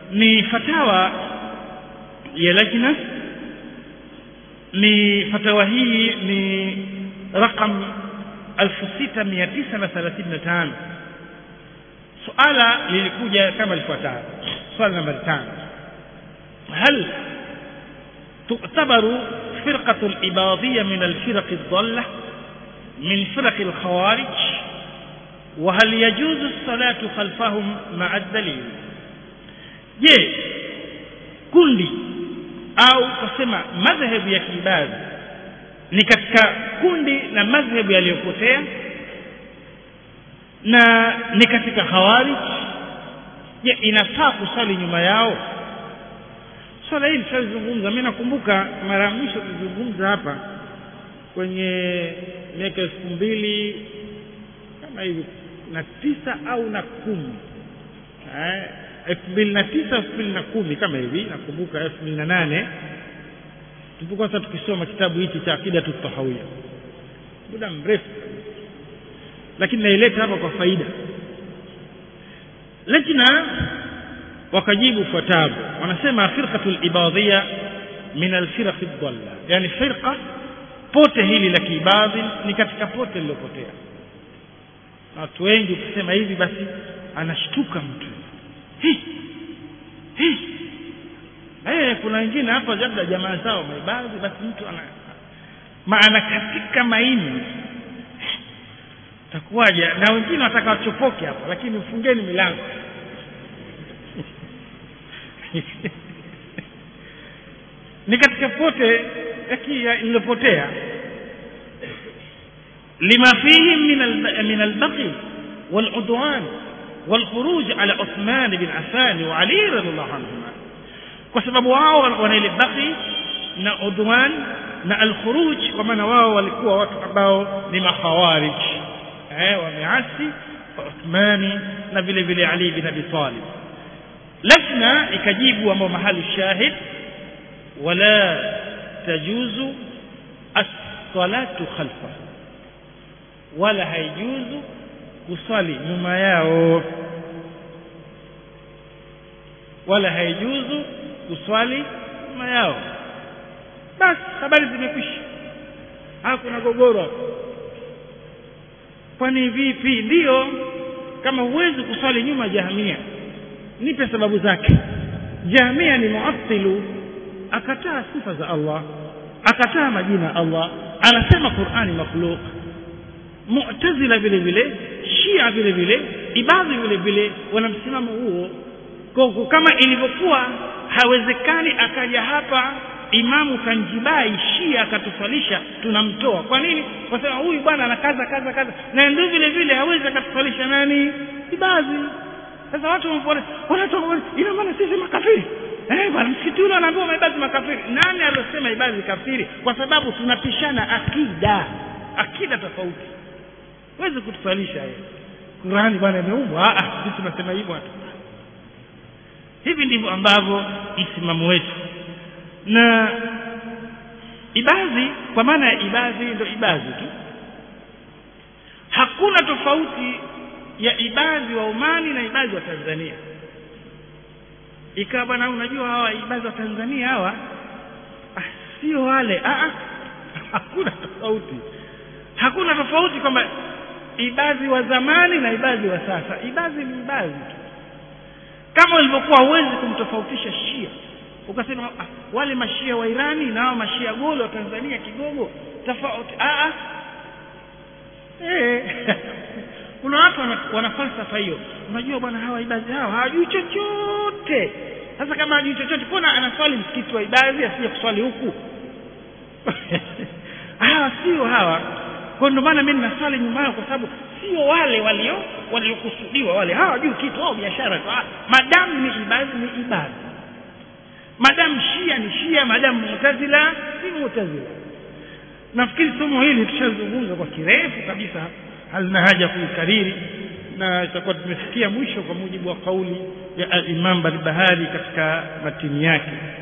ni fatawa ya lajna ni fatawa hii ni raqam 6935 suala lilikuja kama lifuatavyo swali nambari 5 هل تعتبر فرقة الإباضية من الفرق الضالة من فرق الخوارج وهل يجوز الصلاة خلفهم مع الدليل je kundi au kusema madhehebu ya kiibadhi ni katika kundi na madhehebu yaliyopotea na ni katika khawarij je inafaa kusali nyuma yao swala hili tulizungumza mimi nakumbuka mara ya mwisho tulizungumza hapa kwenye miaka elfu mbili kama hivi na tisa au na kumi elfu mbili na tisa elfu mbili na kumi kama hivi nakumbuka elfu mbili na nane tulipokuwa sasa tukisoma kitabu hichi cha akida tutahawia muda mrefu lakini naileta hapa kwa faida lajna wakajibu fuatavyo wanasema firqatul ibadhiya min alfiraq dhalla yani firqa pote hili la kiibadhi ni katika pote lilopotea watu wengi ukisema hivi basi anashtuka mtu hi hi eh kuna wengine hapa labda jamaa zao maibadhi basi mtu ana maana katika maini takuwaje na wengine wataka wachopoke hapa lakini mfungeni milango ni katika pote iliyopotea lima fihi min albaqi والعدوان والخروج على عثمان بن عفان وعلي رضي الله عنهما kwa sababu wao wana ile baqi na udwan na alkhuruj kwa maana wao walikuwa watu ambao ni makhawarij eh wameasi Uthmani na vile vile Ali bin Abi Talib lafna ikajibu ambao mahali shahid wala tajuzu as-salatu khalfa wala haijuzu kuswali nyuma yao wala haijuzu kuswali nyuma yao basi habari zimekwisha hakuna gogoro kwani vipi ndiyo kama huwezi kuswali nyuma jahamia nipe sababu zake jahamia ni muattilu akataa sifa za Allah akataa majina ya Allah anasema Qur'ani makhluq mu'tazila vile vile shia vile vile ibadhi vile vile wana msimamo huo kwa kama ilivyokuwa hawezekani akaja hapa imamu kanjibai shia akatuswalisha tunamtoa kwa nini kwa sababu huyu bwana anakaza kaza kaza na ndio vile vile hawezi akatuswalisha nani ibadhi sasa watu wanaona wanatoka ina maana sisi makafiri eh bwana msikiti ule anaambiwa maibadhi makafiri nani aliyosema ibadhi kafiri kwa sababu tunapishana akida akida tofauti huwezi kutuswalisha yeye Qurani bwana imeumbwa ah sisi tunasema hivyo hatu hivi ndivyo ambavyo msimamo wetu na ibadhi kwa maana ya ibadhi ndio ibadhi tu hakuna tofauti ya ibadhi wa Omani na ibadhi wa Tanzania ikawa bwana unajua hawa ibadhi wa Tanzania hawa ah, sio wale ah, ah, hakuna tofauti hakuna tofauti kwamba ibadhi wa zamani na ibadhi wa sasa ibadhi ni ibadhi tu kama ilivyokuwa huwezi kumtofautisha shia ukasema ah, wale mashia wa Irani na hao mashia golo wa Tanzania kigogo tofauti ah ah eh kuna watu wana, wana falsafa hiyo unajua bwana hawa ibadhi hao hawajui chochote sasa kama hajui chochote mbona anaswali msikiti wa ibadhi asije kuswali huku hawa sio hawa kwa ndio maana mimi ninaswali nyuma yao kwa sababu sio wale walio waliokusudiwa wale hawajui kitu wao biashara tu madamu ni ibadhi ni ibadhi madamu shia ni shia madamu mutazila si mutazila nafikiri somo hili tushazungumza kwa kirefu kabisa halina haja kuikariri na itakuwa tumefikia mwisho kwa mujibu wa kauli ya al-Imam Barbahari katika matini yake